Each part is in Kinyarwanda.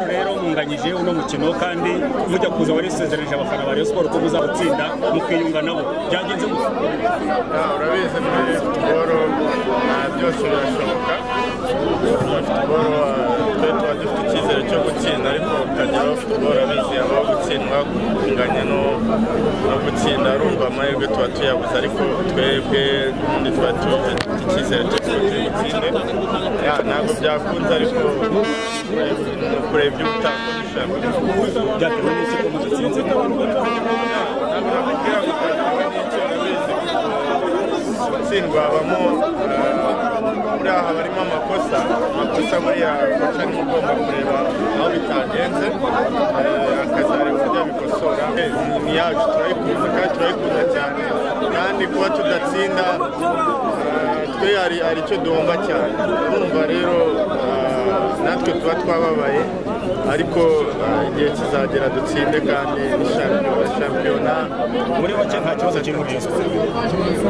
mwagereranyije uno mukino kandi mujya kuza warisezeranyije abafana ba Rayon Sports ko muzawutsinda mukiyunga nabo byagenze gute urabizi muri futuboro byose birashoboka muri futuboro twe tuba dufite icyizere cyo gutsinda ariko ukageraho futuboro abizi habaho gutsindwa kunganya no no gutsinda urumva amahirwe tuba tuyabuze ariko twebwe n'ubundi tuba dufite icyizere cyo turi butsinde ntabwo byakunze ariko ni ukureba ibyo utakoresha byatewe n'iki ko muzatsinze ntabwo nakubwira ngo ntabwo n'icyo urabizi gutsindwa habamo muri aha barimo amakosa amakosa buriya gace ni ugomba kureba aho bitagenze eh, akazareba uburyo abikosora Eh, ni- ni yacu turayikunda kandi turayikunda cyane kandi kuba tudatsinda eh, twe hari hari icyo duhomba cyane urumva rero eh, natwe tuba twababaye ariko eh, igihe kizagera dutsinde kandi ni shampiyona shampiyona muri make nta kibazo kiri muri Rayon Sports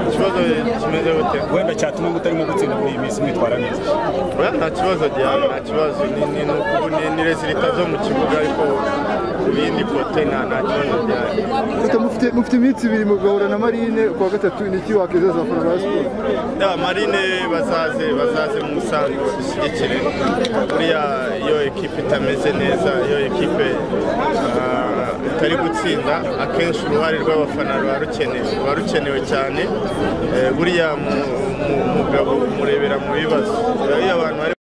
ikibazo kimeze gute wenda cyatuma mutarimo gutsinda muri iyi minsi mwitwara neza oya nta kibazo gihari nta kibazo ni ni ni uku- ni ni resulita zo mu kibuga ariko ku bindi kote nta nta kibazo gihari Reka mufite mufite iminsi ibiri mu gahura na marine kuwa gatatu ni iki wakwizeza abafana ba siporo ya marine bazaze bazaze mu musango badushyigikire buriya iyo ekipe itameze neza iyo ekipe ah, itari gutsinda akenshi uruhare rw'abafana ruba rukenewe ruba rukenewe cyane Eh, buriya mu- mu- umugabo umurebera mu bibazo iyo abantu bari